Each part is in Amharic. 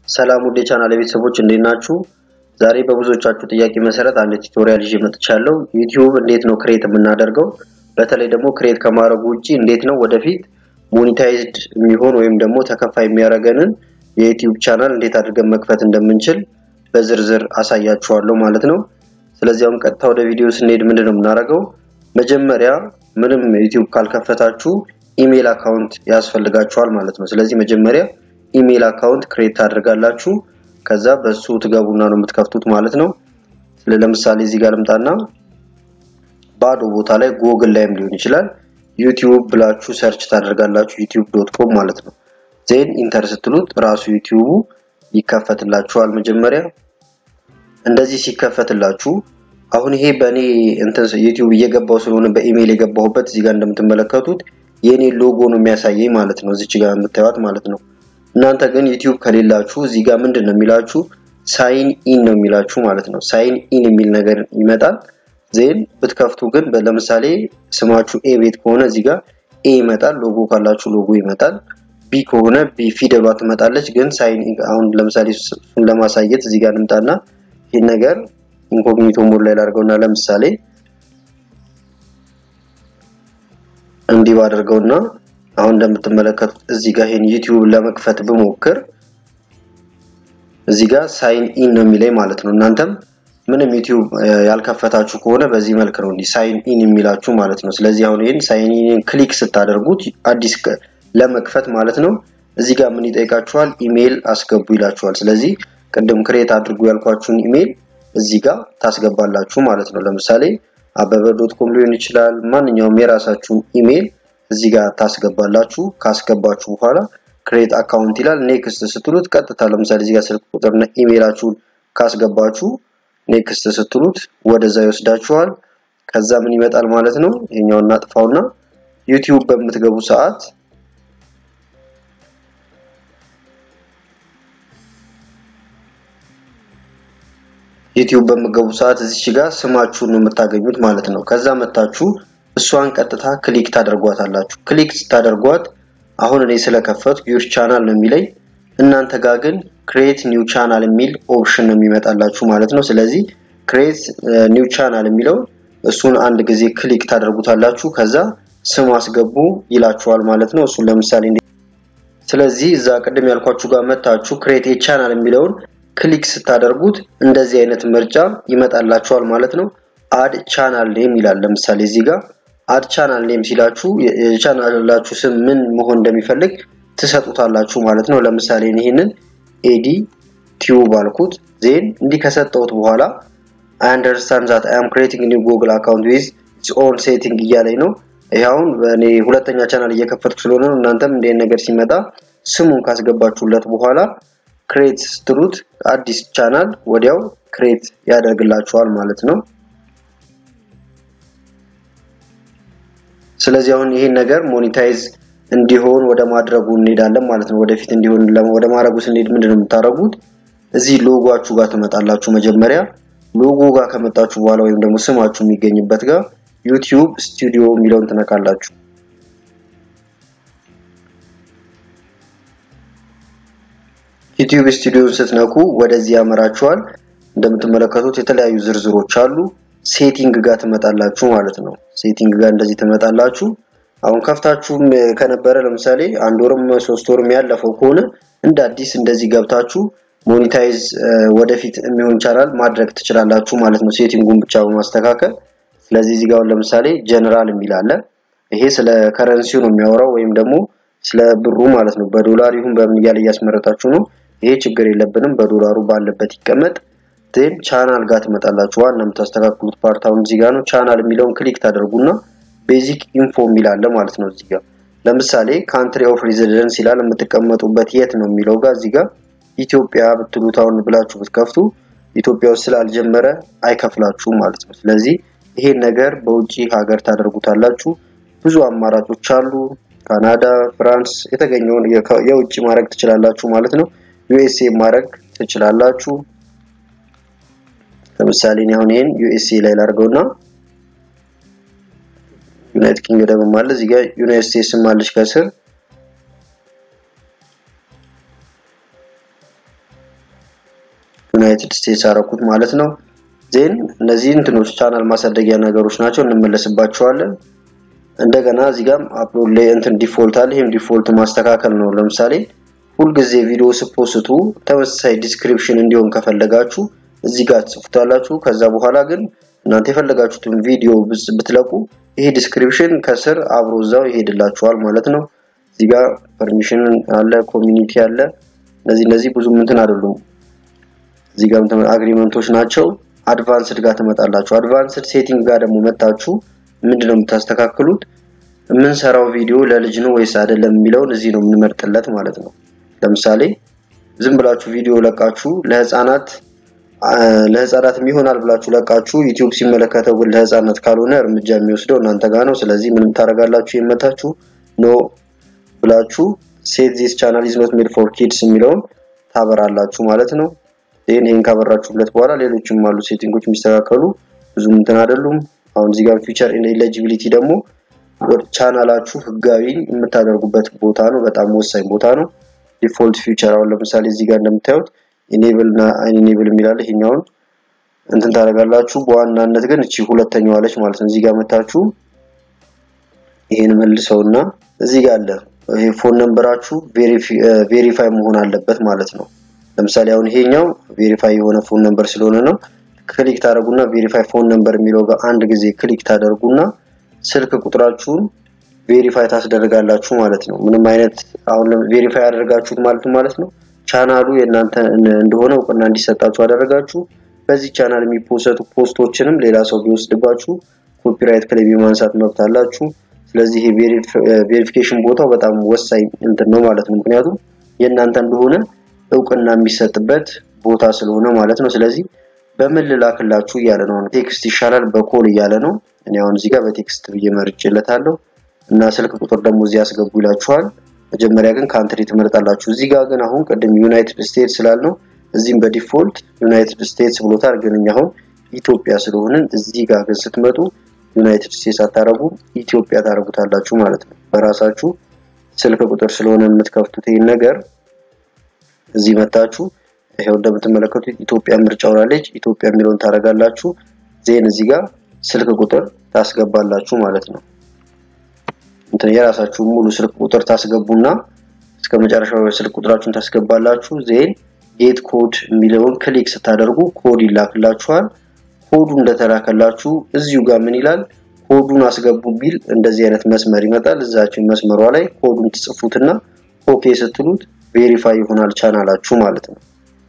ሰላም ውድ የቻናል ቤተሰቦች እንዴት ናችሁ? ዛሬ በብዙዎቻችሁ ጥያቄ መሰረት አንድ ቱቶሪያል ይዤ መጥቻለሁ። ዩቲዩብ እንዴት ነው ክሬት የምናደርገው? በተለይ ደግሞ ክሬት ከማድረጉ ውጪ እንዴት ነው ወደፊት ሞኒታይዝድ የሚሆን ወይም ደግሞ ተከፋይ የሚያደርገንን የዩቲዩብ ቻናል እንዴት አድርገን መክፈት እንደምንችል በዝርዝር አሳያችኋለሁ ማለት ነው። ስለዚህ አሁን ቀጥታ ወደ ቪዲዮ ስንሄድ ምንድን ነው የምናደርገው? መጀመሪያ ምንም ዩቲዩብ ካልከፈታችሁ ኢሜል አካውንት ያስፈልጋችኋል ማለት ነው። ስለዚህ መጀመሪያ ኢሜል አካውንት ክሬት ታደርጋላችሁ። ከዛ በሱ ትገቡና ነው የምትከፍቱት ማለት ነው። ለምሳሌ እዚህ ጋር ልምጣና ባዶ ቦታ ላይ ጎግል ላይም ሊሆን ይችላል ዩቲዩብ ብላችሁ ሰርች ታደርጋላችሁ ዩቲዩብ ዶት ኮም ማለት ነው። ዜን ኢንተር ስትሉት ራሱ ዩቲዩቡ ይከፈትላችኋል። መጀመሪያ እንደዚህ ሲከፈትላችሁ አሁን ይሄ በእኔ እንትን ዩቲዩብ እየገባው ስለሆነ በኢሜል የገባሁበት እዚህ ጋር እንደምትመለከቱት የኔ ሎጎ ነው የሚያሳየኝ ማለት ነው። እዚች ጋር የምታዩት ማለት ነው። እናንተ ግን ዩቲዩብ ከሌላችሁ እዚህ ጋር ምንድን ነው የሚላችሁ ሳይን ኢን ነው የሚላችሁ ማለት ነው። ሳይን ኢን የሚል ነገር ይመጣል። ዜን ብትከፍቱ ግን ለምሳሌ ስማችሁ ኤ ቤት ከሆነ እዚህ ጋር ኤ ይመጣል። ሎጎ ካላችሁ ሎጎ ይመጣል። ቢ ከሆነ ቢ ፊደሏ ትመጣለች። ግን ሳይን አሁን ለምሳሌ እሱን ለማሳየት እዚህ ጋር ልምጣና ይህን ነገር ኢንኮግኒቶ ሞድ ላይ ላድርገውና ለምሳሌ እንዲህ ባደርገውና አሁን እንደምትመለከቱት እዚህ ጋር ይሄን ዩቲዩብ ለመክፈት ብሞክር እዚህ ጋር ሳይን ኢን ነው የሚለኝ ማለት ነው። እናንተም ምንም ዩቲዩብ ያልከፈታችሁ ከሆነ በዚህ መልክ ነው እንዲህ ሳይን ኢን የሚላችሁ ማለት ነው። ስለዚህ አሁን ይሄን ሳይን ኢን ክሊክ ስታደርጉት አዲስ ለመክፈት ማለት ነው እዚህ ጋር ምን ይጠይቃችኋል? ኢሜይል አስገቡ ይላችኋል። ስለዚህ ቅድም ክሬት አድርጉ ያልኳችሁን ኢሜይል እዚህ ጋር ታስገባላችሁ ማለት ነው። ለምሳሌ አበበ ዶት ኮም ሊሆን ይችላል። ማንኛውም የራሳችሁን ኢሜይል እዚህ ጋር ታስገባላችሁ። ካስገባችሁ በኋላ ክሬት አካውንት ይላል። ኔክስት ስትሉት ቀጥታ ለምሳሌ እዚህ ጋር ስልክ ቁጥርና ኢሜይላችሁን ካስገባችሁ ኔክስት ስትሉት ወደዛ ይወስዳችኋል። ከዛ ምን ይመጣል ማለት ነው። ይሄኛውን እናጥፋውና ዩቲዩብ በምትገቡ ሰዓት ዩቲዩብ በምገቡ ሰዓት እዚች ጋር ስማችሁን ነው የምታገኙት ማለት ነው። ከዛ መታችሁ እሷን ቀጥታ ክሊክ ታደርጓታላችሁ። ክሊክ ስታደርጓት አሁን እኔ ስለከፈቱ ዩር ቻናል ነው የሚለኝ። እናንተ ጋር ግን ክሬት ኒው ቻናል የሚል ኦፕሽን ነው የሚመጣላችሁ ማለት ነው። ስለዚህ ክሬት ኒው ቻናል የሚለው እሱን አንድ ጊዜ ክሊክ ታደርጉታላችሁ። ከዛ ስም አስገቡ ይላችኋል ማለት ነው። እሱን ለምሳሌ ስለዚህ እዛ ቅድም ያልኳችሁ ጋር መታችሁ ክሬት ቻናል የሚለውን ክሊክ ስታደርጉት እንደዚህ አይነት ምርጫ ይመጣላችኋል ማለት ነው። አድ ቻናል ኔም ይላል። ለምሳሌ እዚህ ጋር አድ ቻናል ኔም ሲላችሁ የቻናላችሁ ስም ምን መሆን እንደሚፈልግ ትሰጡታላችሁ ማለት ነው። ለምሳሌ ይህንን ኤዲ ቲዩብ አልኩት። ዜን እንዲህ ከሰጠሁት በኋላ አይ አንደርስታንድ ዛት አይ አም ክሬቲንግ ኒው ጉግል አካውንት ዊዝ ኢትስ ኦን ሴቲንግ እያለኝ ነው። ይኸውን በእኔ ሁለተኛ ቻናል እየከፈትኩ ስለሆነ ነው። እናንተም እንደ ነገር ሲመጣ ስሙን ካስገባችሁለት በኋላ ክሬት ስትሉት አዲስ ቻናል ወዲያው ክሬት ያደርግላችኋል ማለት ነው። ስለዚህ አሁን ይሄን ነገር ሞኔታይዝ እንዲሆን ወደ ማድረጉ እንሄዳለን ማለት ነው። ወደፊት እንዲሆን ወደ ማድረጉ ስንሄድ ምንድን ነው የምታደርጉት? እዚህ ሎጎአችሁ ጋር ትመጣላችሁ። መጀመሪያ ሎጎ ጋር ከመጣችሁ በኋላ ወይም ደግሞ ስማችሁ የሚገኝበት ጋር ዩቲዩብ ስቱዲዮ የሚለውን ትነካላችሁ። ዩቲዩብ ስቱዲዮን ስትነኩ ወደዚህ ያመራችኋል። እንደምትመለከቱት የተለያዩ ዝርዝሮች አሉ። ሴቲንግ ጋር ትመጣላችሁ ማለት ነው። ሴቲንግ ጋር እንደዚህ ትመጣላችሁ። አሁን ከፍታችሁም ከነበረ ለምሳሌ አንድ ወርም ሶስት ወርም ያለፈው ከሆነ እንደ አዲስ እንደዚህ ገብታችሁ ሞኒታይዝ ወደፊት የሚሆን ቻናል ማድረግ ትችላላችሁ ማለት ነው። ሴቲንጉን ብቻ በማስተካከል ስለዚህ እዚህ ጋር ለምሳሌ ጀነራል የሚል አለ። ይሄ ስለ ከረንሲው ነው የሚያወራው ወይም ደግሞ ስለ ብሩ ማለት ነው። በዶላር ይሁን በምን እያለ እያስመረጣችሁ ነው። ይሄ ችግር የለብንም። በዶላሩ ባለበት ይቀመጥ። ዜን ቻናል ጋር ትመጣላችሁ። ዋና የምታስተካክሉት ፓርት አሁን እዚህ ጋር ነው። ቻናል የሚለውን ክሊክ ታደርጉና ቤዚክ ኢንፎ የሚል አለ ማለት ነው። እዚህ ጋር ለምሳሌ ካንትሪ ኦፍ ሬዚደንስ ይላል። የምትቀመጡበት የት ነው የሚለው ጋር እዚህ ጋር ኢትዮጵያ ብትሉት አሁን ብላችሁ ብትከፍቱ ኢትዮጵያ ውስጥ ስላልጀመረ አይከፍላችሁም ማለት ነው። ስለዚህ ይሄን ነገር በውጪ ሀገር ታደርጉታላችሁ። ብዙ አማራጮች አሉ። ካናዳ፣ ፍራንስ የተገኘውን የውጭ ማድረግ ትችላላችሁ ማለት ነው። ዩኤስኤ ማድረግ ትችላላችሁ። ለምሳሌ እኔ አሁን ይሄን ዩኤስኤ ላይ ላድርገውና ዩናይትድ ኪንግደም አለ እዚህ ጋር ዩናይትድ ስቴትስም አለች ከስር ዩናይትድ ስቴትስ አረኩት ማለት ነው። ዜን እነዚህ እንትኖች ቻናል ማሳደጊያ ነገሮች ናቸው፣ እንመለስባቸዋለን። እንደገና እዚህ ጋር አፕሎድ ላይ እንትን ዲፎልት አለ። ይሄም ዲፎልት ማስተካከል ነው። ለምሳሌ ሁልጊዜ ቪዲዮ ስፖስቱ ተመሳሳይ ዲስክሪፕሽን እንዲሆን ከፈለጋችሁ እዚህ ጋር ትጽፉታላችሁ። ከዛ በኋላ ግን እናንተ የፈለጋችሁትን ቪዲዮ ብትለቁ ይሄ ዲስክሪፕሽን ከስር አብሮ እዛው ይሄድላችኋል ማለት ነው። እዚህ ጋር ፐርሚሽን አለ፣ ኮሚኒቲ አለ። እነዚህ እነዚህ ብዙም እንትን አይደሉም። እዚህ ጋር አግሪመንቶች ናቸው። አድቫንስድ ጋር ትመጣላችሁ። አድቫንስድ ሴቲንግ ጋር ደግሞ መጣችሁ ምንድነው የምታስተካክሉት? የምንሰራው ቪዲዮ ለልጅ ነው ወይስ አይደለም የሚለውን እዚህ ነው የምንመርጥለት ማለት ነው። ለምሳሌ ዝም ብላችሁ ቪዲዮ ለቃችሁ ለህፃናት ለህፃናት ይሆናል ብላችሁ ለቃችሁ ዩቲዩብ ሲመለከተው ግን ለህፃናት ካልሆነ እርምጃ የሚወስደው እናንተ ጋር ነው። ስለዚህ ምንም ታደርጋላችሁ የመታችሁ ኖ ብላችሁ ሴት ዚስ ቻናል ኢዝ ኖት ሜድ ፎር ኪድስ የሚለውን ታበራላችሁ ማለት ነው። ይሄን ይሄን ካበራችሁለት በኋላ ሌሎችም አሉ ሴቲንጎች የሚስተካከሉ ብዙም እንትን አይደሉም። አሁን እዚህ ጋር ፊቸር ኤሊጂቢሊቲ ደግሞ ቻናላችሁ ህጋዊ የምታደርጉበት ቦታ ነው። በጣም ወሳኝ ቦታ ነው። ዲፎልት ፊቸር አሁን ለምሳሌ እዚህ ጋር እንደምታዩት ኢኔብል እና ኢኔብል የሚላል ይሄኛውን እንትን ታደርጋላችሁ። በዋናነት ግን እቺ ሁለተኛዋ አለች ማለት ነው። እዚህ ጋር መታችሁ ይሄን መልሰውና እዚህ ጋር አለ ይሄ ፎን ነምበራችሁ ቬሪፋይ መሆን አለበት ማለት ነው። ለምሳሌ አሁን ይሄኛው ቬሪፋይ የሆነ ፎን ነምበር ስለሆነ ነው። ክሊክ ታደርጉና ቬሪፋይ ፎን ነምበር የሚለው ጋር አንድ ጊዜ ክሊክ ታደርጉና ስልክ ቁጥራችሁን ቬሪፋይ ታስደርጋላችሁ ማለት ነው። ምንም አይነት አሁን ቬሪፋይ ያደርጋችሁት ማለት ማለት ነው ቻናሉ የእናንተ እንደሆነ እውቅና እንዲሰጣችሁ አደረጋችሁ። በዚህ ቻናል የሚፖሰቱ ፖስቶችንም ሌላ ሰው ቢወስድባችሁ ኮፒራይት ክሌም የማንሳት መብት አላችሁ። ስለዚህ ይሄ ቬሪፊኬሽን ቦታው በጣም ወሳኝ እንትን ነው ማለት ነው። ምክንያቱም የእናንተ እንደሆነ እውቅና የሚሰጥበት ቦታ ስለሆነ ማለት ነው። ስለዚህ በምን ልላክላችሁ እያለ ነው። ቴክስት ይሻላል በኮል እያለ ነው። እኔ አሁን እዚህ ጋር በቴክስት ብዬ መርጬለታለሁ እና ስልክ ቁጥር ደግሞ እዚህ ያስገቡ ይላችኋል። መጀመሪያ ግን ካንትሪ ትመርጣላችሁ። እዚህ ጋር ግን አሁን ቅድም ዩናይትድ ስቴትስ ስላልነው እዚህም በዲፎልት ዩናይትድ ስቴትስ ብሎታል። ግን እኛ አሁን ኢትዮጵያ ስለሆንን እዚህ ጋር ግን ስትመጡ ዩናይትድ ስቴትስ አታረጉ ኢትዮጵያ ታረጉታላችሁ ማለት ነው። በራሳችሁ ስልክ ቁጥር ስለሆነ የምትከፍቱት ይህን ነገር እዚህ መታችሁ ይሄው እንደምትመለከቱት ኢትዮጵያ ምርጫ ሆናለች። ኢትዮጵያ የሚለውን ታረጋላችሁ። ዜን እዚህ ጋር ስልክ ቁጥር ታስገባላችሁ ማለት ነው። እንትን የራሳችሁ ሙሉ ስልክ ቁጥር ታስገቡና እስከ መጨረሻው ስልክ ቁጥራችሁን ታስገባላችሁ። ዜን ጌት ኮድ የሚለውን ክሊክ ስታደርጉ ኮድ ይላክላችኋል። ኮዱ እንደተላከላችሁ እዚሁ ጋር ምን ይላል? ኮዱን አስገቡ ቢል እንደዚህ አይነት መስመር ይመጣል። እዛችን መስመሯ ላይ ኮዱን ትጽፉትና ኦኬ ስትሉት ቬሪፋይ ይሆናል ቻናላችሁ ማለት ነው።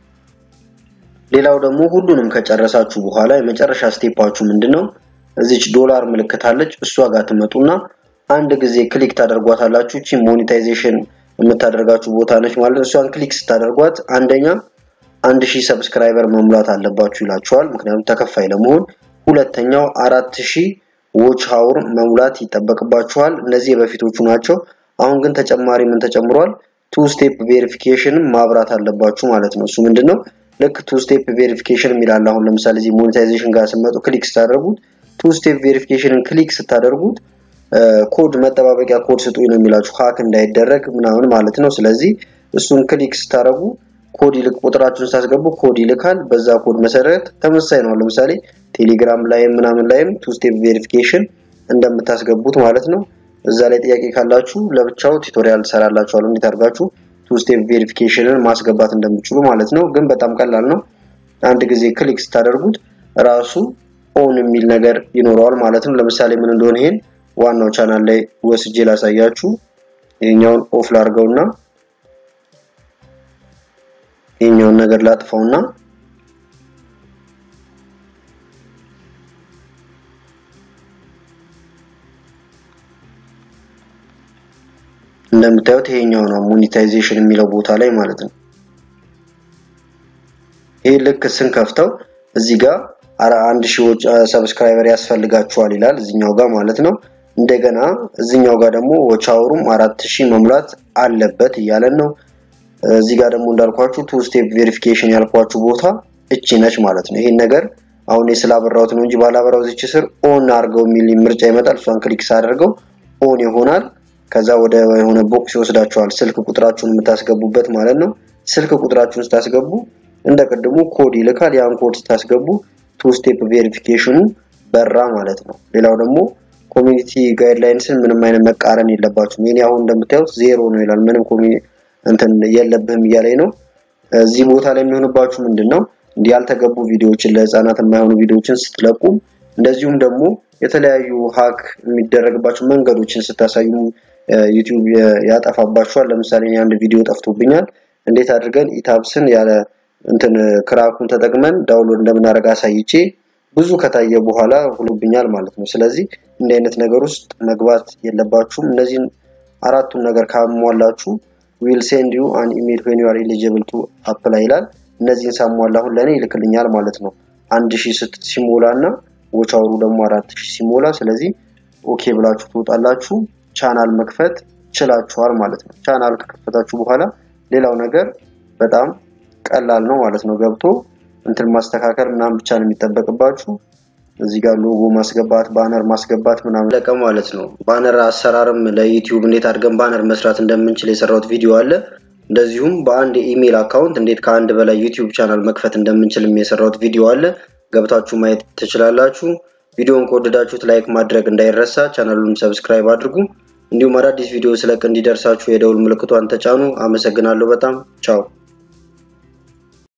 ሌላው ደግሞ ሁሉንም ከጨረሳችሁ በኋላ የመጨረሻ ስቴፓችሁ ምንድነው? እዚች ዶላር ምልክት አለች። እሷ ጋር ትመጡና አንድ ጊዜ ክሊክ ታደርጓታላችሁ። እቺ ሞኔታይዜሽን የምታደርጋችሁ ቦታ ነች ማለት ነው። እሷን ክሊክ ስታደርጓት አንደኛ አንድ ሺህ ሰብስክራይበር መሙላት አለባችሁ ይላችኋል። ምክንያቱም ተከፋይ ለመሆን ሁለተኛው አራት ሺህ ዎች ሀውር መሙላት ይጠበቅባችኋል። እነዚህ የበፊቶቹ ናቸው። አሁን ግን ተጨማሪ ምን ተጨምሯል? ቱ ስቴፕ ቬሪፊኬሽን ማብራት አለባችሁ ማለት ነው። እሱ ምንድነው? ልክ ቱ ስቴፕ ቬሪፊኬሽን የሚላል አሁን ለምሳሌ እዚህ ሞኔታይዜሽን ጋር ስትመጡ ክሊክ ስታደርጉት ቱ ስቴፕ ቬሪፊኬሽንን ክሊክ ስታደርጉት ኮድ መጠባበቂያ ኮድ ስጡኝ ነው የሚላችሁ ሀክ እንዳይደረግ ምናምን ማለት ነው። ስለዚህ እሱን ክሊክ ስታደርጉ ኮድ ይልክ ቁጥራችሁን ስታስገቡ ኮድ ይልካል። በዛ ኮድ መሰረት ተመሳሳይ ነው። ለምሳሌ ቴሌግራም ላይም ምናምን ላይም ቱ ስቴፕ ቬሪፊኬሽን እንደምታስገቡት ማለት ነው። እዛ ላይ ጥያቄ ካላችሁ ለብቻው ቱቶሪያል ትሰራላችኋለሁ እንዴት አድርጋችሁ ቱ ስቴፕ ቬሪፊኬሽንን ማስገባት እንደምትችሉ ማለት ነው። ግን በጣም ቀላል ነው። አንድ ጊዜ ክሊክ ስታደርጉት ራሱ ኦን የሚል ነገር ይኖረዋል ማለት ነው። ለምሳሌ ምን እንደሆነ ይሄን ዋናው ቻናል ላይ ወስጄ ላሳያችሁ። ይሄኛውን ኦፍ ላርገውና ይሄኛውን ነገር ላጥፈውና እንደምታዩት ይሄኛው ነው ሞኔታይዜሽን የሚለው ቦታ ላይ ማለት ነው። ይሄ ልክ ስንከፍተው እዚህ ጋር አንድ ሺዎች ሰብስክራይበር ያስፈልጋችኋል ይላል እዚኛው ጋር ማለት ነው። እንደገና እዚኛው ጋር ደግሞ ወቻውሩም አራት ሺህ መሙላት አለበት እያለን ነው። እዚህ ጋር ደግሞ እንዳልኳችሁ ቱ ስቴፕ ቬሪፊኬሽን ያልኳችሁ ቦታ እቺ ነች ማለት ነው። ይሄን ነገር አሁን ስላበራሁት ነው እንጂ ባላበራው እዚች ስር ኦን አድርገው የሚል ምርጫ ይመጣል። እሷን ክሊክ ሳደርገው ኦን ይሆናል። ከዛ ወደ የሆነ ቦክስ ይወስዳችኋል። ስልክ ቁጥራችሁን የምታስገቡበት ማለት ነው። ስልክ ቁጥራችሁን ስታስገቡ እንደ ቅድሙ ኮድ ይልካል። ያን ኮድ ስታስገቡ ቱ ስቴፕ ቬሪፊኬሽኑ በራ ማለት ነው። ሌላው ደግሞ ኮሚኒቲ ጋይድላይንስን ምንም አይነት መቃረን የለባችሁም። የኔ አሁን እንደምታዩት ዜሮ ነው ይላል። ምንም እንትን የለብህም እያለኝ ነው። እዚህ ቦታ ላይ የሚሆንባችሁ ምንድን ነው እንዲህ ያልተገቡ ቪዲዮዎችን ለህፃናት የማይሆኑ ቪዲዮዎችን ስትለቁ እንደዚሁም ደግሞ የተለያዩ ሀክ የሚደረግባቸው መንገዶችን ስታሳዩ ዩቲዩብ ያጠፋባችኋል። ለምሳሌ አንድ ቪዲዮ ጠፍቶብኛል። እንዴት አድርገን ኢታብስን ያለ እንትን ክራኩን ተጠቅመን ዳውንሎድ እንደምናደርግ አሳይቼ ብዙ ከታየ በኋላ ሁሉብኛል ማለት ነው። ስለዚህ እንዲህ አይነት ነገር ውስጥ መግባት የለባችሁም። እነዚህን አራቱን ነገር ካሟላችሁ ዊል ሴንድ ዩ አን ኢሜል ዌን ዩ አር ኤሊጂብል ቱ አፕላይ ይላል። እነዚህን ሳሟላ አሁን ለእኔ ይልክልኛል ማለት ነው። አንድ ሺህ ስት ሲሞላ እና ወቻውሩ ደግሞ አራት ሺህ ሲሞላ፣ ስለዚህ ኦኬ ብላችሁ ትወጣላችሁ። ቻናል መክፈት ችላችኋል ማለት ነው። ቻናል ከከፈታችሁ በኋላ ሌላው ነገር በጣም ቀላል ነው ማለት ነው። ገብቶ እንትን ማስተካከል ምናምን ብቻ ነው የሚጠበቅባችሁ። እዚህ ጋር ሎጎ ማስገባት፣ ባነር ማስገባት ምናምን ለቀም ማለት ነው። ባነር አሰራርም ለዩቲዩብ እንዴት አድርገን ባነር መስራት እንደምንችል የሰራሁት ቪዲዮ አለ። እንደዚሁም በአንድ የኢሜይል አካውንት እንዴት ከአንድ በላይ ዩቲዩብ ቻናል መክፈት እንደምንችል የሰራሁት ቪዲዮ አለ። ገብታችሁ ማየት ትችላላችሁ። ቪዲዮን ከወደዳችሁት ላይክ ማድረግ እንዳይረሳ፣ ቻናሉን ሰብስክራይብ አድርጉ። እንዲሁም አዳዲስ ቪዲዮ ስለቅ እንዲደርሳችሁ የደውል ምልክቷን ተጫኑ። አመሰግናለሁ በጣም ቻው።